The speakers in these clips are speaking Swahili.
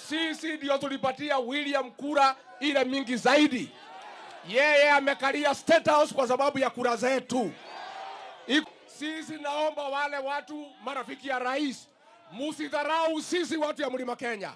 Sisi ndio tulipatia William kura ile mingi zaidi. Yeye amekalia State House kwa sababu ya kura zetu. Iko- Sisi naomba wale watu marafiki ya rais, musidharau sisi watu ya mlima Kenya,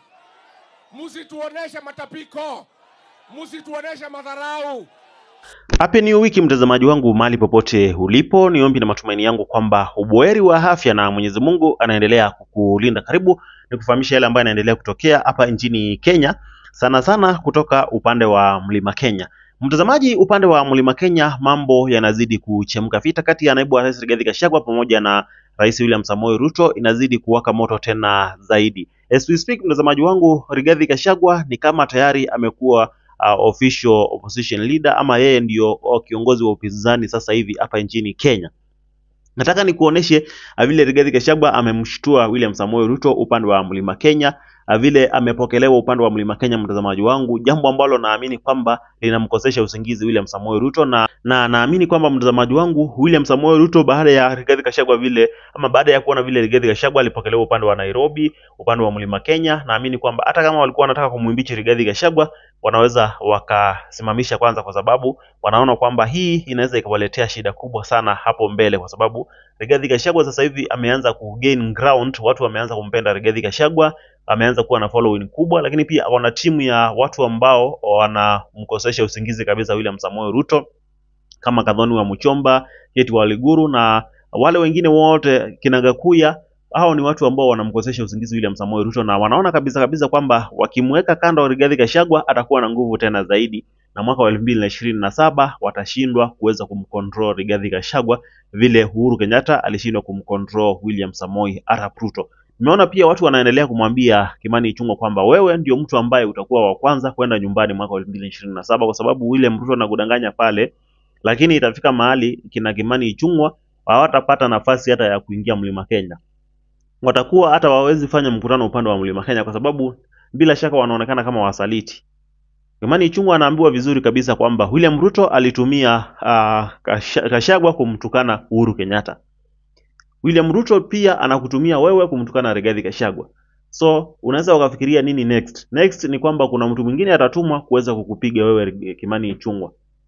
musituoneshe matapiko, musituoneshe madharau. Happy New Week mtazamaji wangu mahali popote ulipo, ni ombi na matumaini yangu kwamba ubuheri wa afya na Mwenyezi Mungu anaendelea kukulinda. Karibu ni kufahamisha yale ambayo yanaendelea kutokea hapa nchini Kenya, sana sana kutoka upande wa Mlima Kenya. Mtazamaji, upande wa Mlima Kenya mambo yanazidi kuchemka. Vita kati ya naibu wa rais Rigathi Gachagua pamoja na Rais William Samoei Ruto inazidi kuwaka moto tena zaidi. As we speak, mtazamaji wangu, Rigathi Gachagua ni kama tayari amekuwa uh, official opposition leader ama yeye ndio uh, kiongozi wa upinzani sasa hivi hapa nchini Kenya. Nataka nikuoneshe uh, vile Rigathi Gachagua amemshtua William Samoei Ruto upande wa Mlima Kenya, uh, vile amepokelewa upande wa Mlima Kenya, mtazamaji wangu, jambo ambalo naamini kwamba linamkosesha usingizi William Samoei Ruto, na na naamini kwamba mtazamaji wangu, William Samoei Ruto baada ya Rigathi Gachagua vile ama baada ya kuona vile Rigathi Gachagua alipokelewa upande wa Nairobi, upande wa Mlima Kenya, naamini kwamba hata kama walikuwa wanataka kumwimbichi Rigathi Gachagua wanaweza wakasimamisha kwanza, kwa sababu wanaona kwamba hii inaweza ikawaletea shida kubwa sana hapo mbele, kwa sababu Rigathi Gachagua sasa hivi ameanza ku gain ground, watu wameanza kumpenda Rigathi Gachagua, ameanza kuwa na following kubwa, lakini pia wana timu ya watu ambao wanamkosesha usingizi kabisa William Samoei Ruto kama Kadhoni wa Muchomba, Keti Waliguru na wale wengine wote kinagakuya hao ni watu ambao wanamkosesha usingizi William Samoei Ruto na wanaona kabisa kabisa kwamba wakimweka kando Rigathi Gachagua atakuwa na nguvu tena zaidi, na mwaka wa elfu mbili na ishirini na saba watashindwa kuweza kumcontrol Rigathi Gachagua vile Uhuru Kenyatta alishindwa kumcontrol William Samoei Arap Ruto. Nimeona pia watu wanaendelea kumwambia Kimani Ichung'wah kwamba wewe ndio mtu ambaye utakuwa wa kwanza kwenda nyumbani mwaka wa elfu mbili na ishirini na saba kwa sababu William Ruto anakudanganya pale, lakini itafika mahali kina Kimani Ichung'wah hawatapata nafasi hata ya kuingia Mlima Kenya watakuwa hata wawezi fanya mkutano upande wa Mlima Kenya kwa sababu bila shaka wanaonekana kama wasaliti. Kimani Ichung'wah anaambiwa vizuri kabisa kwamba William Ruto alitumia uh, Gachagua kumtukana Uhuru Kenyatta. William Ruto pia anakutumia wewe kumtukana Rigathi Gachagua. So unaweza ukafikiria nini next? Next ni kwamba kuna mtu mwingine atatumwa kuweza kukupiga wewe Kimani Ichung'wah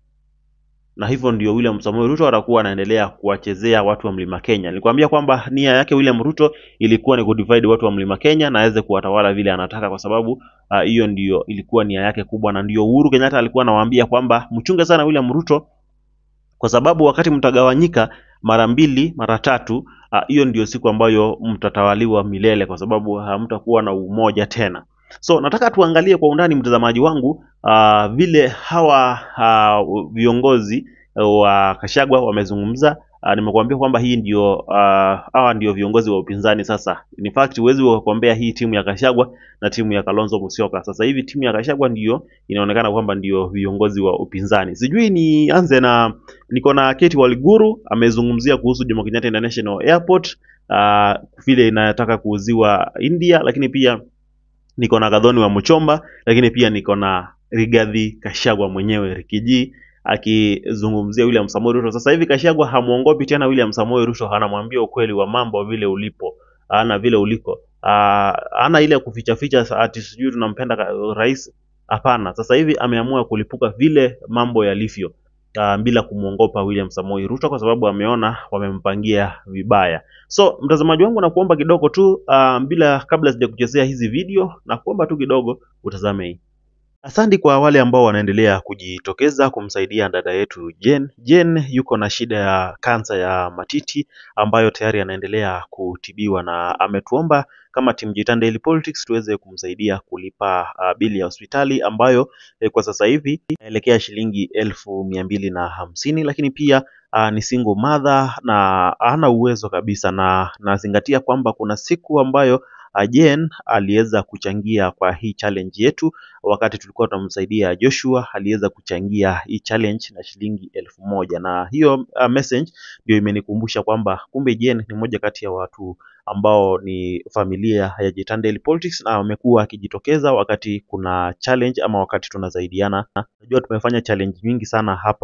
na hivyo ndio William Samoei Ruto atakuwa anaendelea kuwachezea watu wa Mlima Kenya. Nilikwambia kwamba nia yake William Ruto ilikuwa ni kudivide watu wa Mlima Kenya na aweze kuwatawala vile anataka, kwa sababu ah, hiyo ndio ilikuwa nia yake kubwa, na ndio Uhuru Kenyatta alikuwa anawaambia kwamba mchunge sana William Ruto, kwa sababu wakati mtagawanyika mara mbili mara tatu, ah, hiyo ndio siku ambayo mtatawaliwa milele, kwa sababu hamtakuwa na umoja tena. So nataka tuangalie kwa undani mtazamaji wangu uh, vile hawa uh, viongozi wa Gachagua wamezungumza. Uh, nimekuambia kwamba hii ndio uh, hawa ndio viongozi wa upinzani sasa. In fact huwezi kuambia hii timu ya Gachagua na timu ya Kalonzo Musyoka. Sasa hivi timu ya Gachagua ndio inaonekana kwamba ndio viongozi wa upinzani. Sijui nianze na niko na Keti Waliguru amezungumzia kuhusu Jomo Kenyatta International Airport uh, vile inataka kuuziwa India, lakini pia niko na Gathoni wa Muchomba, lakini pia niko na Rigathi Gachagua mwenyewe Rikiji akizungumzia William Samoei Ruto. Sasa hivi Gachagua hamuongopi tena William Samoei Ruto, anamwambia ukweli wa mambo vile ulipo, ana vile uliko, Ah, ana ile kuficha ficha ati sijui tunampenda ka- rais. Hapana, sasa hivi ameamua kulipuka vile mambo yalivyo, ah, bila kumwongopa William Samoei Ruto kwa sababu ameona wamempangia vibaya. So mtazamaji wangu, nakuomba kidogo tu uh, bila kabla sijakuchezea hizi video, na kuomba tu kidogo utazame hii. Asante kwa wale ambao wanaendelea kujitokeza kumsaidia dada yetu Jen. Jen yuko na shida ya kansa ya matiti ambayo tayari anaendelea kutibiwa na ametuomba kama timu Jitan Daily Politics tuweze kumsaidia kulipa uh, bili ya hospitali ambayo eh, kwa sasa hivi inaelekea shilingi elfu mia mbili na hamsini lakini pia uh, ni single mother na hana uwezo kabisa, na nazingatia kwamba kuna siku ambayo uh, Jen aliweza kuchangia kwa hii challenge yetu wakati tulikuwa tunamsaidia Joshua aliweza kuchangia hii challenge na shilingi elfu moja na hiyo uh, message ndio imenikumbusha kwamba kumbe Jen ni moja kati ya watu ambao ni familia ya Jitan Daily Politics na wamekuwa akijitokeza wakati kuna challenge ama wakati tunasaidiana. Najua tumefanya challenge nyingi sana hapa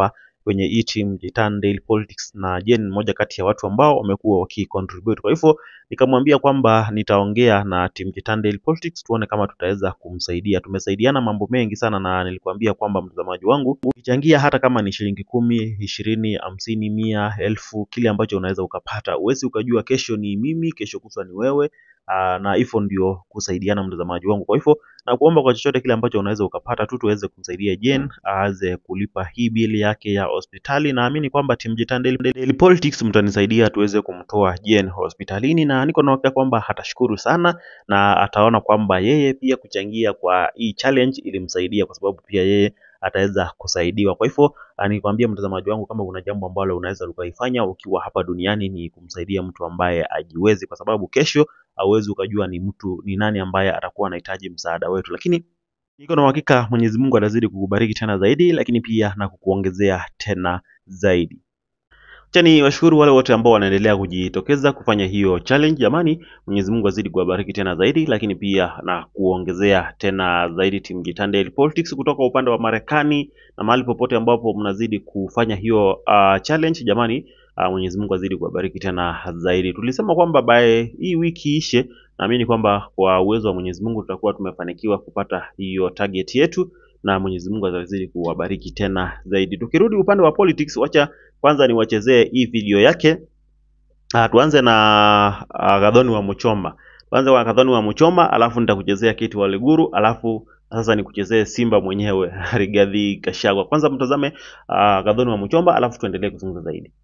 kwenye hii team Jitan Daily Politics, na Jane ni mmoja kati ya watu ambao wamekuwa wakicontribute. Kwa hivyo nikamwambia kwamba nitaongea na team Jitan Daily Politics tuone kama tutaweza kumsaidia. Tumesaidiana mambo mengi sana, na nilikwambia kwamba mtazamaji wangu, ukichangia hata kama ni shilingi kumi, ishirini, hamsini, mia, elfu, kile ambacho unaweza ukapata, uwezi ukajua kesho ni mimi, kesho kutwa ni wewe. Aa, na hivyo ndio kusaidiana mtazamaji wangu. Kwa hivyo na kuomba kwa chochote kile ambacho unaweza ukapata tu tuweze kumsaidia Jane aweze kulipa hii bili yake ya hospitali. Naamini kwamba Team Jitan Daily, Daily Politics mtanisaidia tuweze kumtoa Jane hospitalini, na niko na hakika kwamba atashukuru sana na ataona kwamba yeye pia kuchangia kwa hii challenge ilimsaidia, kwa sababu pia yeye ataweza kusaidiwa. Kwa hivyo nikwambia mtazamaji wangu, kama kuna jambo ambalo unaweza ukaifanya ukiwa hapa duniani ni kumsaidia mtu ambaye ajiwezi, kwa sababu kesho hauwezi ukajua ni mtu ni nani ambaye atakuwa anahitaji msaada wetu, lakini niko na uhakika Mwenyezi Mungu atazidi kukubariki tena zaidi, lakini pia na kukuongezea tena zaidi. Acha ni washukuru wale wote ambao wanaendelea kujitokeza kufanya hiyo challenge. Jamani, Mwenyezi Mungu azidi kuwabariki tena zaidi, lakini pia na kuongezea tena zaidi Team Jitan Daily Politics kutoka upande wa Marekani na mahali popote ambapo mnazidi kufanya hiyo uh, challenge. Jamani, uh, Mwenyezi Mungu azidi kuwabariki tena zaidi. Tulisema kwamba by hii wiki ishe, naamini kwamba kwa uwezo wa Mwenyezi Mungu tutakuwa tumefanikiwa kupata hiyo target yetu na Mwenyezi Mungu atazidi kuwabariki tena zaidi. Tukirudi upande wa politics, wacha kwanza niwachezee hii video yake. Uh, tuanze na uh, Gathoni wa Muchoma. Tuanze kwa Gathoni wa Muchoma, alafu nitakuchezea Kiti wa Liguru, alafu sasa nikuchezee Simba mwenyewe Rigathi Gachagua. Kwanza mtazame uh, Gathoni wa Muchoma, alafu tuendelee kuzungumza zaidi.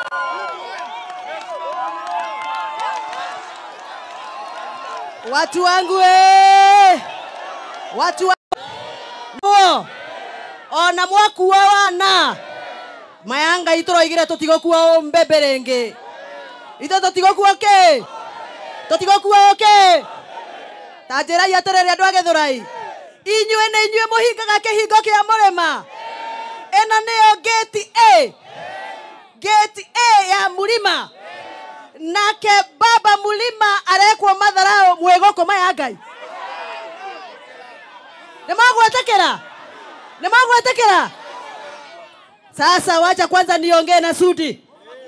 Watu wangu eh! Watu wangu ona mwakuwa wana mayanga itũroigire tũtigũkua mbembe rĩngĩ ithe tũtigũkua kĩ tũtigũkua kĩ ta njĩrai atĩrĩrĩ andũ a gĩthũrai inyuĩ nĩ inyuĩ mũhingaga kĩhingo kĩa mũrĩma ĩno nĩyo gate A gate A ya mũrima nake baba mulima arekwo matharao mwĩgũkũ maya ngai nĩ magwetekera nĩ magwetekera sasa wacha kwanza niongee na sudi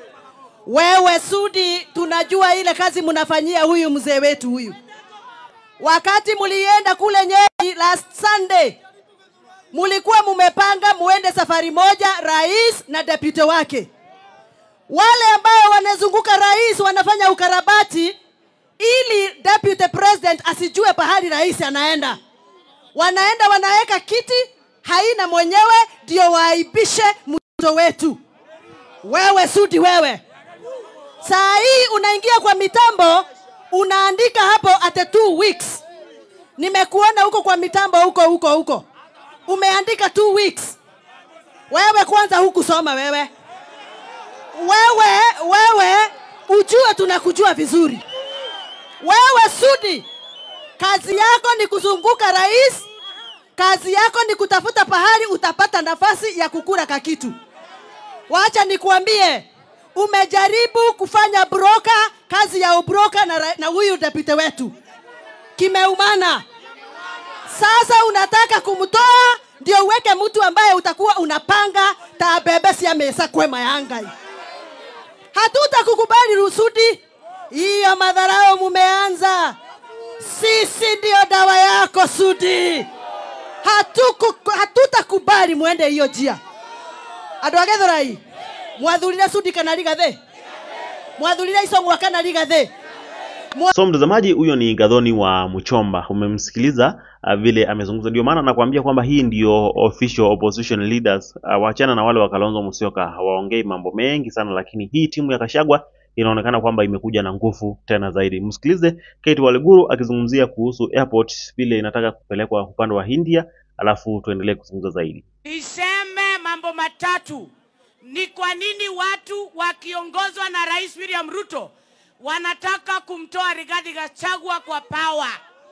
wewe sudi tunajua ile kazi mnafanyia huyu mzee wetu huyu wakati mulienda kule nyeri last sunday mulikuwa mumepanga muende safari moja rais na deputy wake wale ambao wanazunguka rais wanafanya ukarabati ili deputy president asijue pahali rais anaenda wanaenda wanaweka kiti haina mwenyewe ndio waaibishe mto wetu wewe sudi wewe saa hii unaingia kwa mitambo unaandika hapo ate two weeks nimekuona huko kwa mitambo huko huko huko umeandika two weeks wewe kwanza hukusoma wewe wewe wewe ujue tunakujua vizuri wewe sudi kazi yako ni kuzunguka rais kazi yako ni kutafuta pahali utapata nafasi ya kukura kakitu wacha nikuambie umejaribu kufanya broka kazi ya ubroka na, ra- na huyu deputy wetu kimeumana sasa unataka kumtoa ndio uweke mtu ambaye utakuwa unapanga tabebe cia mesa kwema yangai hatutakukubali rusudi hiyo madharao mumeanza sisi ndio dawa yako sudi Hatuku- hatutakubali mwende hiyo njia andå a gäthårai mwathurire sudi kana rigathä mwathurire icong'wa kana rigathä So mtazamaji, huyo ni Gathoni wa Muchomba, umemsikiliza uh, vile amezungumza. Ndio maana nakwambia kwamba hii ndio official opposition leaders. Uh, waachana na wale wa Kalonzo Musyoka, hawaongei mambo mengi sana, lakini hii timu ya Kashagwa inaonekana kwamba imekuja na nguvu tena zaidi. Msikilize Kate Waliguru akizungumzia kuhusu airport vile inataka kupelekwa upande wa India, alafu tuendelee kuzungumza zaidi. Niseme mambo matatu. Ni kwa nini watu wakiongozwa na Rais William Ruto wanataka kumtoa Rigathi Gachagua kwa pawa.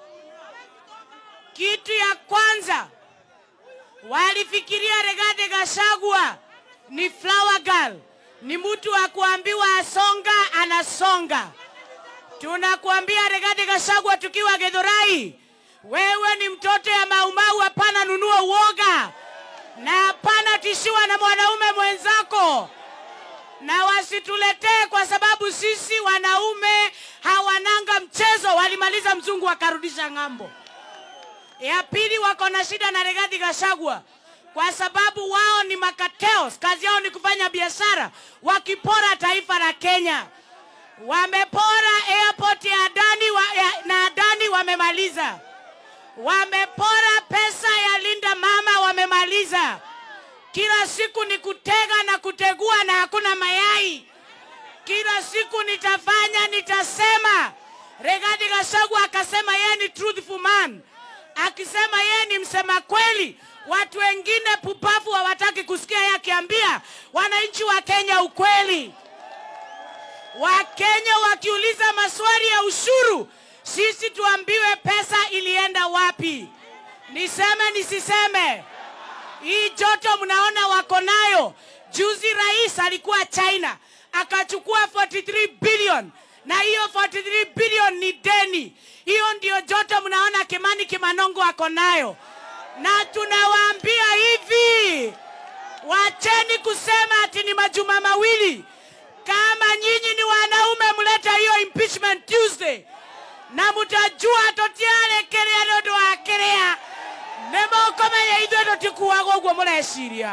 Kitu ya kwanza, walifikiria Rigathi Gachagua ni flower girl, ni mtu wa kuambiwa asonga, anasonga. Tunakuambia Rigathi Gachagua tukiwa Githurai, wewe ni mtoto ya Maumau, hapana nunua uoga na hapana tishio umeishiwa na mwanaume mwenzako, na wasituletee kwa sababu sisi wanaume hawananga mchezo. Walimaliza mzungu wakarudisha ng'ambo. Ya pili, wako na shida na Rigathi Gachagua kwa sababu wao ni makateos, kazi yao ni kufanya biashara, wakipora taifa la Kenya. Wamepora airport ya Adani wa, ya, na Adani wamemaliza. Wamepora pesa ya Linda Mama wamemaliza. Kila siku ni kutega na kutegua na hakuna mayai. Kila siku nitafanya, nitasema. Rigathi Gachagua akasema yeye ni truthful man, akisema yeye ni msema kweli. Watu wengine pupavu hawataki kusikia yeye akiambia wananchi wa Kenya ukweli. Wakenya wakiuliza maswali ya ushuru, sisi tuambiwe pesa ilienda wapi. Niseme nisiseme? Hii joto mnaona wako nayo. Juzi rais alikuwa China akachukua 43 billion na hiyo 43 billion ni deni. Hiyo ndio joto mnaona Kimani Kimanongo ako nayo, na tunawaambia hivi, wacheni kusema ati ni majuma mawili. Kama nyinyi ni wanaume, mleta hiyo impeachment Tuesday na mutajua totiarekerea nä å ndå wa kä rä a nä måkåmenya ithuä tå tikuaga å guo må reciria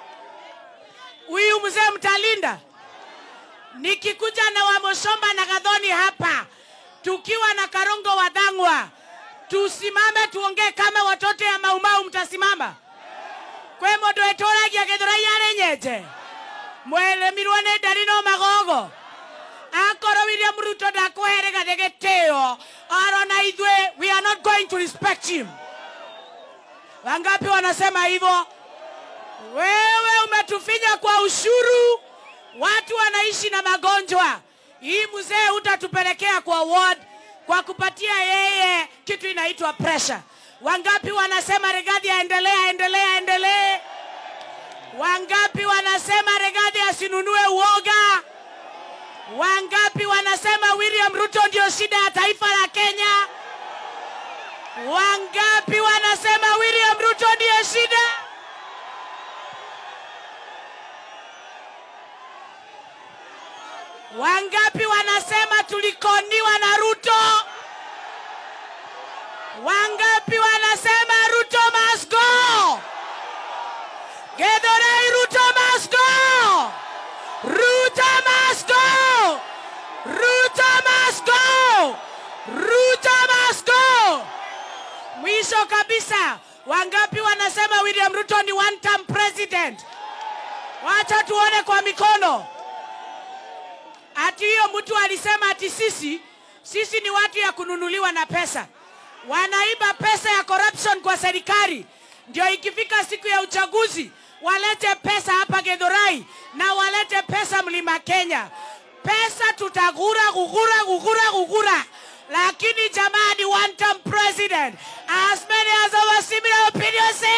huyu mzee mtalinda nikikuja na wamoshomba na gadhoni hapa tukiwa na karongo wa dhangwa tusimame tuongee kama watoto ya maumau mtasimama kwe må ndå ä tå ragia gä thå rai arä nyenje mweremirwo nä ndari no magogo akorwo William Ruto ndakũherega gĩtĩo arona ithuĩ we are not going to respect him. Wangapi wanasema hivyo? Wewe umetufinya kwa ushuru, watu wanaishi na magonjwa. Hii mzee utatupelekea kwa ward kwa kupatia yeye kitu inaitwa pressure. Wangapi wanasema Rigathi aendelee, aendelee, aendelee? Wangapi wanasema Rigathi asinunue uoga? Wangapi wanasema William Ruto ndio shida ya taifa la Kenya? Wangapi wanasema William Ruto ndio shida? Wangapi wanasema tulikoniwa na Ruto? Wangapi wanasema Ruto must go? Githurai Ruto must go! Ruto must go! Ruto must go! Ruto must go! Mwisho kabisa, wangapi wanasema William Ruto ni one term president? Wacha tuone kwa mikono. Ati hiyo mtu alisema ati sisi sisi ni watu ya kununuliwa na pesa, wanaiba pesa ya corruption kwa serikali, ndio ikifika siku ya uchaguzi walete pesa hapa Githurai na walete pesa Mlima Kenya. Pesa tutagura gugura gugura gugura, lakini jamani, one term president as many as our similar opinions say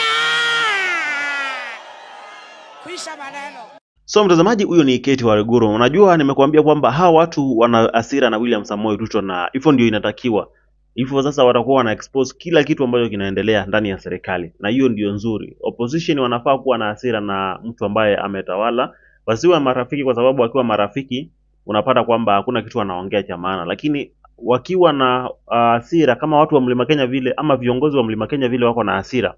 ah! Kwisha maneno. So mtazamaji, huyo ni Kate Waiguru. Unajua, nimekuambia kwamba hawa watu wana hasira na William Samoei Ruto, na hivyo ndio inatakiwa hivyo. Sasa watakuwa wana expose kila kitu ambacho kinaendelea ndani ya serikali, na hiyo ndio nzuri. Opposition wanafaa kuwa na hasira na mtu ambaye ametawala, wasiwe marafiki, kwa sababu wakiwa marafiki unapata kwamba hakuna kitu wanaongea cha maana, lakini wakiwa na ah, hasira kama watu wa Mlima Kenya vile ama viongozi wa Mlima Kenya vile wako na hasira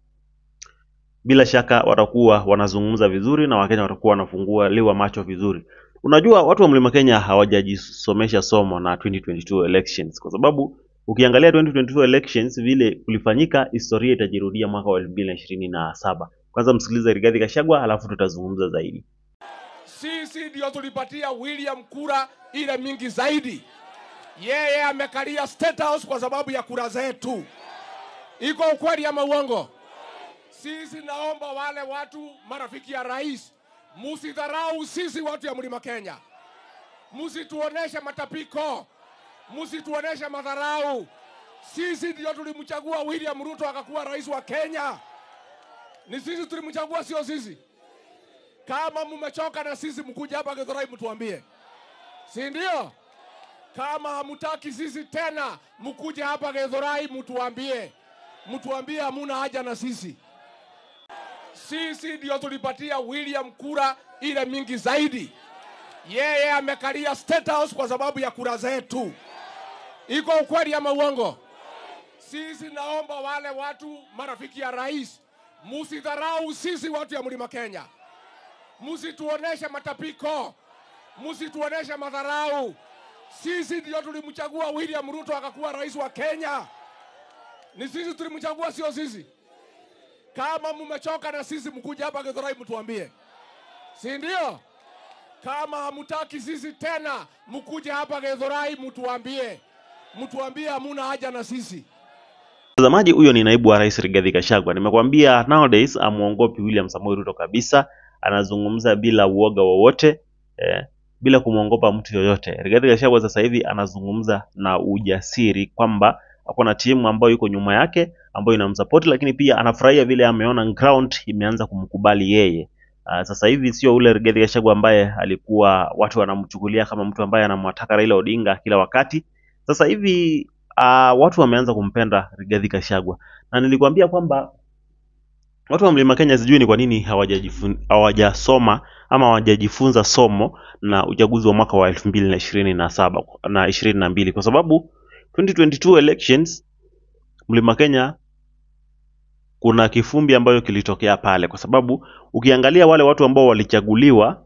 bila shaka watakuwa wanazungumza vizuri na Wakenya watakuwa wanafunguliwa macho vizuri. Unajua, watu wa Mlima Kenya hawajajisomesha somo na 2022 elections, kwa sababu ukiangalia 2022 elections vile kulifanyika, historia itajirudia mwaka wa 2027. Kwanza msikilize Rigathi Gachagua, halafu tutazungumza zaidi. Sisi ndio tulipatia William kura ile mingi zaidi. Yeye amekalia State House kwa sababu ya kura zetu. Iko ukweli ama uongo? Sisi naomba wale watu marafiki ya rais, musidharau sisi watu ya mlima Kenya, musituoneshe matapiko, musituoneshe madharau. Sisi ndio tulimchagua William Ruto akakuwa rais wa Kenya. Ni sisi tulimchagua, sio sisi. Kama mmechoka na sisi, mkuja hapa Githurai mtuambie, si ndio? Kama hamutaki sisi tena, mkuje hapa Githurai mtuambie, mtuambie hamuna haja na sisi. Sisi ndio tulipatia William kura ile mingi zaidi. Yeye amekalia State House kwa sababu ya kura zetu. Iko ukweli ama uongo? Sisi naomba wale watu marafiki ya rais, musidharau sisi watu ya mlima Kenya, musituoneshe matapiko, musituoneshe madharau. Sisi ndio tulimchagua William Ruto akakuwa rais wa Kenya. Ni sisi tulimchagua, sio sisi. Kama mmechoka na sisi, mkuja hapa Githurai mtuambie, si ndio? Kama hamutaki sisi tena, mkuje hapa Githurai mtuambie, mtuambie hamuna haja na sisi. Mtazamaji, huyo ni naibu wa rais Rigathi Gachagua. Nimekwambia nowadays amuongopi William Samoei Ruto kabisa, anazungumza bila uoga wowote eh, bila kumwongopa mtu yoyote. Rigathi Gachagua sasa hivi anazungumza na ujasiri kwamba ako na timu ambayo iko nyuma yake ambayo inamsupport, lakini pia anafurahia vile ameona ground imeanza kumkubali yeye. Uh, sasa hivi sio ule Rigathi Gachagua ambaye alikuwa watu wanamchukulia kama mtu ambaye anamwataka Raila Odinga kila wakati. Sasa hivi uh, watu wameanza kumpenda Rigathi Gachagua na nilikwambia kwamba watu wa Mlima Kenya sijui ni kwa nini hawajajifun- hawajasoma ama hawajajifunza somo na uchaguzi wa mwaka wa elfu mbili na ishirini na saba na ishirini na mbili kwa sababu 2022 elections Mlima Kenya kuna kifumbi ambayo kilitokea pale, kwa sababu ukiangalia wale watu ambao walichaguliwa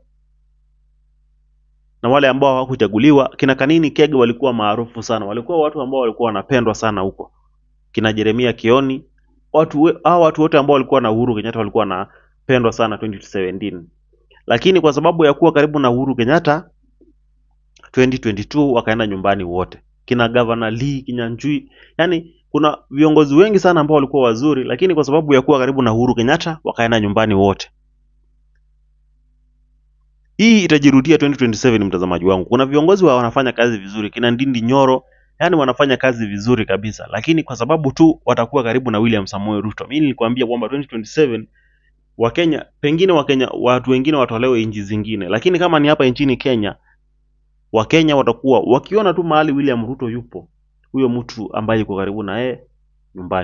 na wale ambao hawakuchaguliwa, kina Kanini Kege walikuwa maarufu sana, walikuwa watu ambao walikuwa wanapendwa sana huko, kina Jeremia Kioni, watu we- hao watu wote ambao walikuwa na Uhuru Kenyatta walikuwa wanapendwa sana 2017 lakini kwa sababu ya kuwa karibu na Uhuru Kenyatta 2022 wakaenda nyumbani wote, kina Governor Lee Kinyanjui, yani kuna viongozi wengi sana ambao walikuwa wazuri, lakini kwa sababu ya kuwa karibu na Uhuru Kenyatta wakaenda nyumbani wote. Hii itajirudia 2027 mtazamaji wangu. Kuna viongozi wa wanafanya kazi vizuri, kina Ndindi Nyoro, yani wanafanya kazi vizuri kabisa, lakini kwa sababu tu watakuwa karibu na William Samoei Ruto. Mimi nilikwambia kwamba 2027 Wakenya, pengine Wakenya, watu wengine watolewe nchi zingine, lakini kama ni hapa nchini Kenya, Wakenya watakuwa wakiona tu mahali William Ruto yupo, huyo mtu ambaye yuko karibu na yeye nyumbani.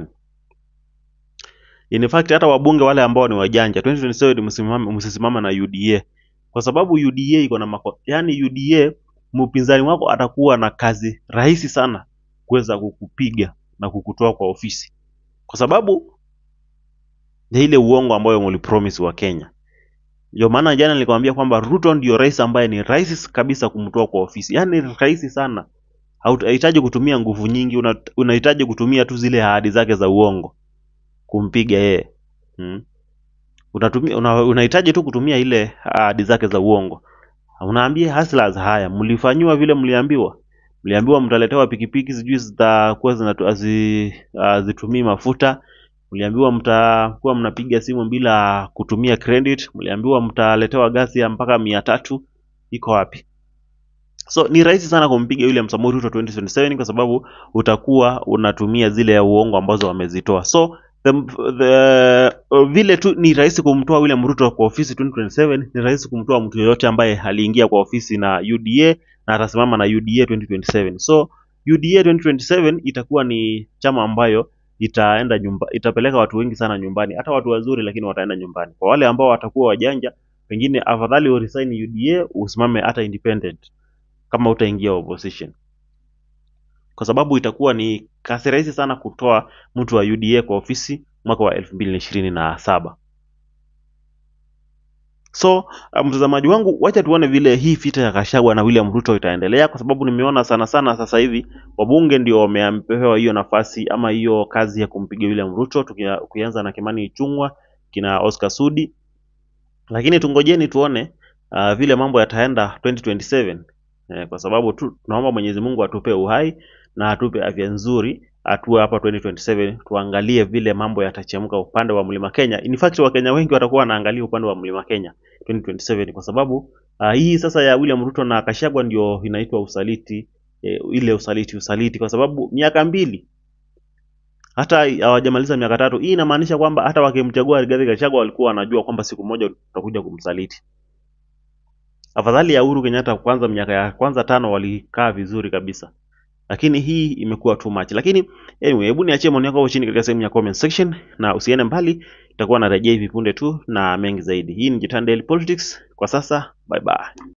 In fact hata wabunge wale ambao ni wajanja 2027 msimame msisimame na UDA kwa sababu UDA iko na mako, yani UDA mpinzani wako atakuwa na kazi rahisi sana kuweza kukupiga na kukutoa kwa ofisi, kwa sababu ya ile uongo ambayo mlipromise wa Kenya. Ndio maana jana nilikwambia kwamba Ruto ndio rais ambaye ni rahisi kabisa kumtoa kwa ofisi, yani rahisi sana. Hauhitaji kutumia nguvu nyingi, una- unahitaji kutumia tu zile ahadi zake za uongo kumpiga yeye hmm. Unatumia, una, unahitaji tu kutumia ile ahadi zake za uongo. Unaambia hustlers, haya mlifanyiwa vile mliambiwa, mliambiwa mtaletewa pikipiki sijui zitakuwa zinatu- hazi- hazitumii mafuta, mliambiwa mtakuwa mnapiga simu bila kutumia credit, mliambiwa mtaletewa gasi ya mpaka mia tatu. Iko wapi? So ni rahisi sana kumpiga William Samoei Ruto 2027 kwa sababu utakuwa unatumia zile ya uongo ambazo wamezitoa. So the, the, uh, vile tu ni rahisi kumtoa William Ruto kwa ofisi 2027, ni rahisi kumtoa mtu yoyote ambaye aliingia kwa ofisi na UDA na atasimama na UDA 2027. So UDA 2027 itakuwa ni chama ambayo itaenda nyumba, itapeleka watu wengi sana nyumbani, hata watu wazuri, lakini wataenda nyumbani. Kwa wale ambao watakuwa wajanja, pengine afadhali uresign UDA usimame hata independent kama utaingia opposition, kwa sababu itakuwa ni kasi rahisi sana kutoa mtu wa UDA kwa ofisi mwaka wa elfu mbili na ishirini na saba. So uh, mtazamaji wangu, wacha tuone vile hii vita ya Gachagua na William Ruto itaendelea, kwa sababu nimeona sana sana sasa hivi wabunge ndio wamepewa hiyo nafasi ama hiyo kazi ya kumpiga William Ruto, tukia- ukianza na Kimani Ichung'wa, kina Oscar Sudi, lakini tungojeni tuone uh, vile mambo yataenda 2027 eh, kwa sababu tu tunaomba Mwenyezi Mungu atupe uhai na atupe afya nzuri atue hapa 2027 tuangalie vile mambo yatachemka upande wa Mlima Kenya. In fact Wakenya wengi watakuwa wanaangalia upande wa Mlima Kenya 2027 kwa sababu uh, hii sasa ya William Ruto na Gachagua ndio inaitwa usaliti eh, ile usaliti usaliti, kwa sababu miaka mbili hata hawajamaliza miaka tatu. Hii inamaanisha kwamba hata wakimchagua Rigathi Gachagua walikuwa wanajua kwamba siku moja utakuja kumsaliti. Afadhali ya Uhuru Kenyatta kwanza, miaka ya kwanza tano walikaa vizuri kabisa, lakini hii imekuwa too much. Lakini anyway, hebu niachie maoni yako hapo chini katika sehemu ya comment section, na usiende mbali, itakuwa narejea hivi punde tu na mengi zaidi. Hii ni Jitan Daily Politics. Kwa sasa, bye bye.